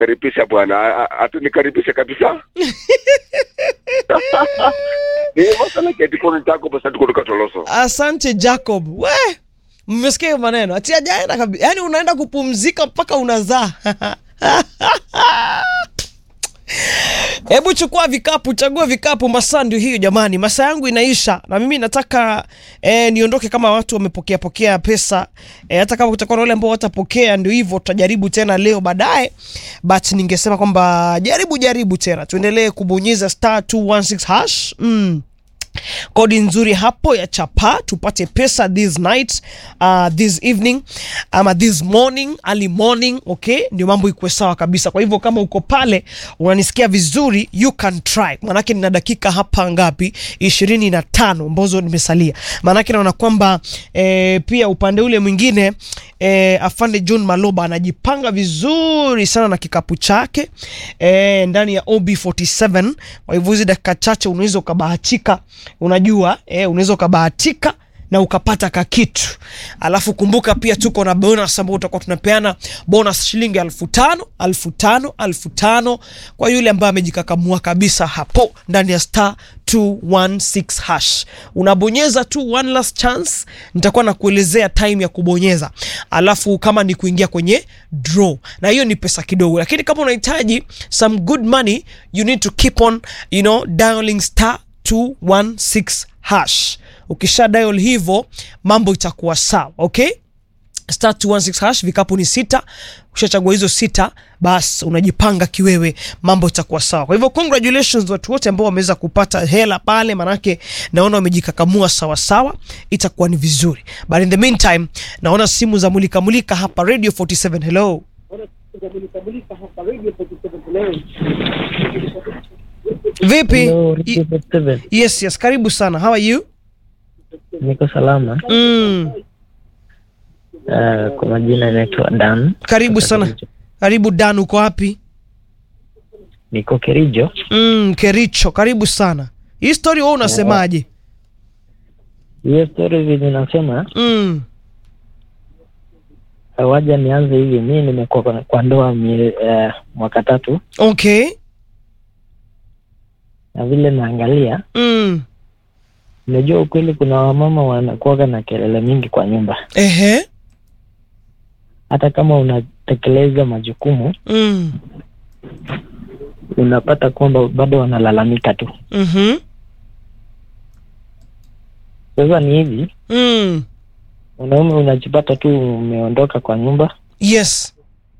karibisha bwana, A- a- atunikaribishe kabisa. Ni masala keti kono tako basa tuko katoloso. asante jacob we mmesikia hiyo maneno ati ajaenda kabisa yaani unaenda kupumzika mpaka unazaa hebu chukua vikapu chagua vikapu masaa ndio hiyo jamani masaa yangu inaisha na mimi nataka eh, niondoke kama watu wamepokea pokea pesa eh, hata kama kutakuwa na wale ambao watapokea ndio hivyo tutajaribu tena leo baadaye but ningesema kwamba jaribu jaribu tena tuendelee kubonyeza star 216 hash mm kodi nzuri hapo ya chapa tupate pesa this night uh, this evening ama this morning early morning okay ndio mambo ikuwe sawa kabisa kwa hivyo kama uko pale unanisikia vizuri you can try maanake nina dakika hapa ngapi ishirini na tano ambazo nimesalia maanake naona kwamba eh, pia upande ule mwingine eh, afande john maloba anajipanga vizuri sana na kikapu chake eh, ndani ya ob47 kwa hivyo hizi dakika chache unaweza ukabahatika unajua eh, unaweza ukabahatika na ukapata kakitu alafu kumbuka pia tuko na bonus ambao utakuwa tunapeana bonus shilingi alfu tano alfu tano alfu tano kwa yule ambaye amejikakamua kabisa hapo ndani ya star 216 hash unabonyeza tu one last chance nitakuwa na kuelezea time ya kubonyeza alafu kama ni kuingia kwenye draw na hiyo ni pesa kidogo lakini kama unahitaji some good money you need to keep on you know dialing star 216 hash ukisha dial hivyo mambo itakuwa sawa okay star 216 hash vikapu ni sita ushachagua hizo sita bas unajipanga kiwewe mambo itakuwa sawa kwa hivyo congratulations watu wote ambao wameweza kupata hela pale manake naona wamejikakamua sawa sawa itakuwa ni vizuri but in the meantime naona simu za mulika mulika hapa radio 47 hello vipi Hello, I- Radio 47. yes yes karibu sana how are you Niko salama. mm. Uh, kwa majina inaitwa Dan. karibu sana karibu dan uko wapi Niko Kerijo. mm, kericho karibu sana hii story wewe unasemaje Hiyo story vile nasema mm. waja nianze hivi. Mi nimekuwa kwa- kwa ndoa mie, uh, mwaka tatu, okay na vile naangalia, mm. nimejua ukweli, kuna wamama wanakuwaga na kelele mingi kwa nyumba, ehe hata kama unatekeleza majukumu mm. unapata kwamba bado wanalalamika tu. mm-hmm. Sasa ni hivi, mm. mwanaume unajipata tu umeondoka kwa nyumba yes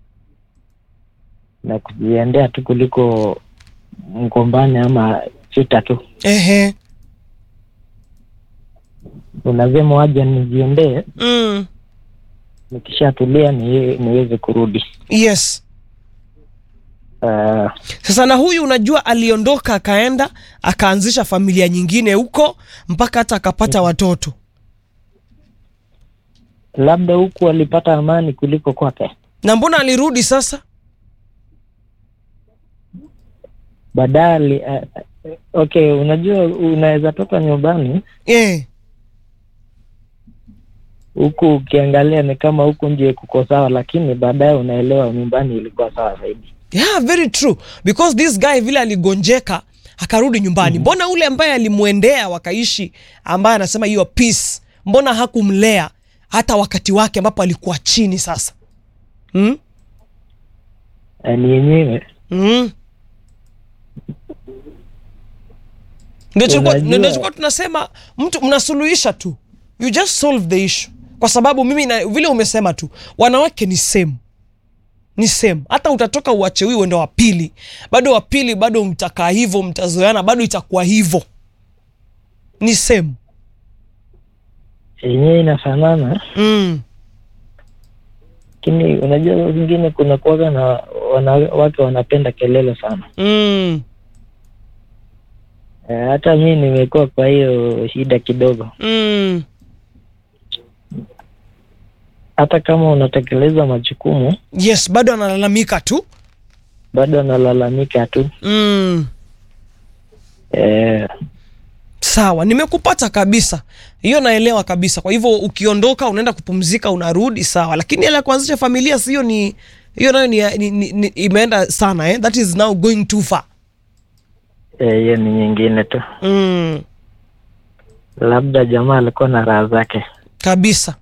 na kujiendea tu kuliko mgombane ama vita tu. ehe Unasema waja nijiendee, mm. nikishatulia ni, niweze kurudi. yes Uh, sasa na huyu unajua aliondoka akaenda akaanzisha familia nyingine huko mpaka hata akapata watoto labda huku alipata amani kuliko kwake. na mbona alirudi sasa Baadaye ali- uh, uh, okay, unajua unaweza toka nyumbani yeah. huku ukiangalia ni kama huku nje kuko sawa, lakini baadaye unaelewa nyumbani ilikuwa sawa zaidi. yeah very true because this guy vile aligonjeka akarudi nyumbani mbona ule ambaye alimwendea wakaishi ambaye anasema hiyo peace mbona hakumlea hata wakati wake ambapo alikuwa chini sasa hmm? Uh, ni yenyewe mm. ndio tulikuwa- Unajua- ndio tulikuwa tunasema mtu mnasuluhisha tu you just solve the issue kwa sababu mimi na, vile umesema tu wanawake ni same ni same hata utatoka uache huyu uende wa pili bado wa pili bado mtakaa hivyo mtazoeana bado itakuwa hivyo ni same yenyewe inafanana, mm. lakini unajua saa zingine kuna kuwaga na wanawake wanapenda kelele sana. Mm. Uh, hata mi nimekuwa kwa hiyo shida kidogo. Mm. Hata kama unatekeleza majukumu yes bado analalamika tu bado analalamika tu. mm. Eh, sawa nimekupata kabisa hiyo naelewa kabisa kwa hivyo ukiondoka unaenda kupumzika unarudi sawa lakini ile ya kuanzisha familia sio ni hiyo nayo ni, ni, ni, ni, imeenda sana eh? that is now going too far Eh, hiyo ni nyingine tu mm, labda jamaa alikuwa na raha zake kabisa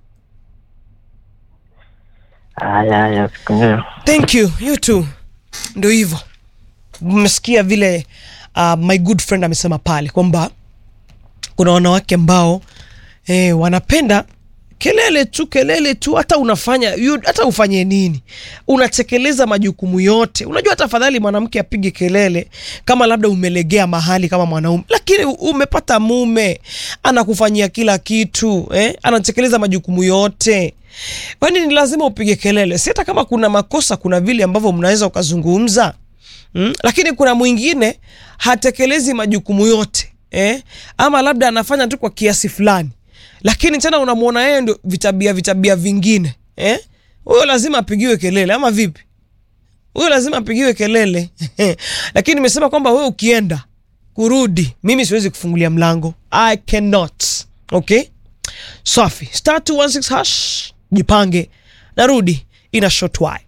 haya haya siku hiyo thank you you too ndio hivyo mmesikia vile uh, my good friend amesema pale kwamba kuna wanawake ambao eh, wanapenda kelele tu kelele tu hata unafanya you, hata ufanye nini unatekeleza majukumu yote unajua hata afadhali mwanamke apige kelele kama labda umelegea mahali kama mwanaume lakini u- umepata mume anakufanyia kila kitu eh? anatekeleza majukumu yote kwani ni lazima upige kelele si hata kama kuna makosa kuna vile ambavyo mnaweza ukazungumza mm? lakini kuna mwingine hatekelezi majukumu yote eh? ama labda anafanya tu kwa kiasi fulani lakini tena unamwona yeye ndio vitabia vitabia vingine eh? huyo lazima apigiwe kelele ama vipi huyo lazima apigiwe kelele lakini nimesema kwamba wewe ukienda kurudi mimi siwezi kufungulia mlango i cannot okay safi star 216 hash jipange narudi ina short while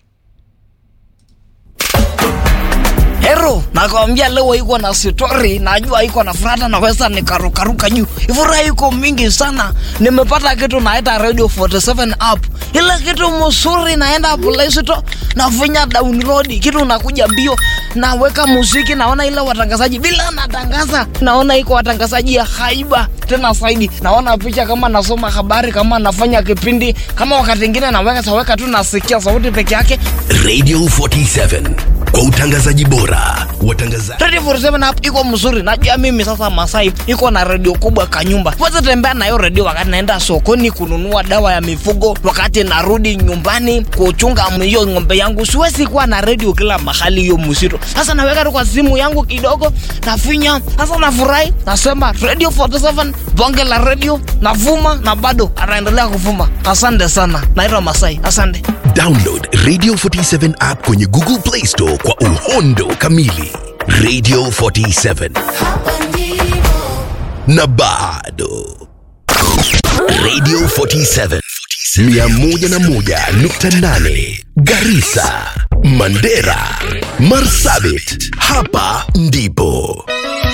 Hero, nakwambia leo iko na story, najua iko na furata, naweza nikarukaruka juu. Furaha iko mingi sana. Nimepata kitu naita Radio 47 app. Ile kitu mzuri naenda Play Store, nafinya download, kitu nakuja mbio, naweka muziki, naona ile watangazaji bila natangaza, naona iko watangazaji ya haiba tena zaidi. Naona picha kama nasoma habari, kama nafanya kipindi, kama wakati mwingine naweka saweka tu nasikia sauti peke yake. Radio 47 kwa utangazaji bora. Watangazaji Radio 47 app iko mzuri. Najua mimi sasa Masai iko na redio kubwa kanyumba. Weza tembea na hiyo redio wakati naenda sokoni kununua dawa ya mifugo, wakati narudi nyumbani kuchunga hiyo ng'ombe yangu. Siwezi kuwa na redio kila mahali hiyo msito. Sasa naweka tu kwa simu yangu kidogo, nafinya. Sasa nafurahi, nasema Radio 47 bonge la redio, navuma na bado anaendelea kuvuma. Asante sana. Naitwa Masai. Asante. download Radio 47 app kwenye Google Play Store kwa uhondo kamili. Radio 47 na bado Radio 47 101.8 Garissa, Mandera, Marsabit. Hapa ndipo